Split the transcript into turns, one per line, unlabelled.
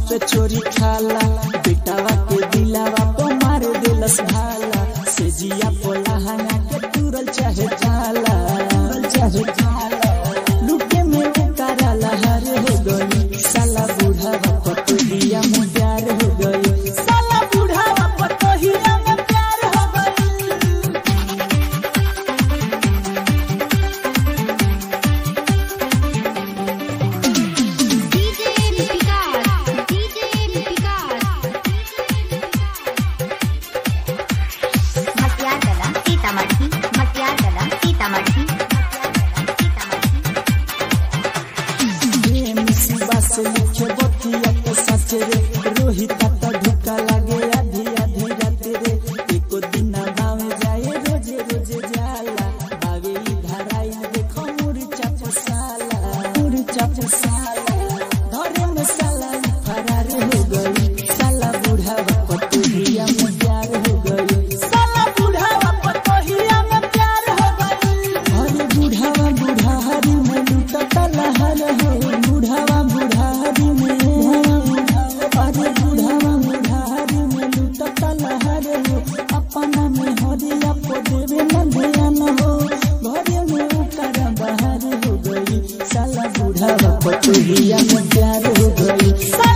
चुपे चोरी खाला बेटावा के दिलावा पे मार देलस भाला से जिया पोला हंगा के तुरल चाहे जाला तुरल चाहे जाला लुके में उतारा लहर हो गई साला बूढ़ावा पतोहिया में प्यार हो गई साला बूढ़ावा पतोहिया में प्यार हो गई
डीजे विकास डीजे विकास
मटियार कला सीतामढ़ी मटियार कला सीतामढ़ी
ये मुसीबा से लिखे बतिया के सच रे रोहित तो ढुका लागे आधी आधी रात रे एको दिन गाँव जाए रोजे रोजे जाला बावे ई धराई देखो मुरी चाप साला मुरी चाप साला धरे में साला ई फरार हो गई साला बूढ़ावा पतोहिया में प्यार हो गई साला बूढ़ावा पतोहिया में प्यार हो गई अरे बूढ़ावा बुढ़ारी में लुटता लहर हो बूढ़ावा बुढ़ारी में अरे बूढ़ावा बुढ़ारी में लुटता लहर हो अपना में हरिया को देवे न ध्यान हो घरे में उकर बाहर हो गई साला बूढ़ावा पतोहिया में प्यार हो गई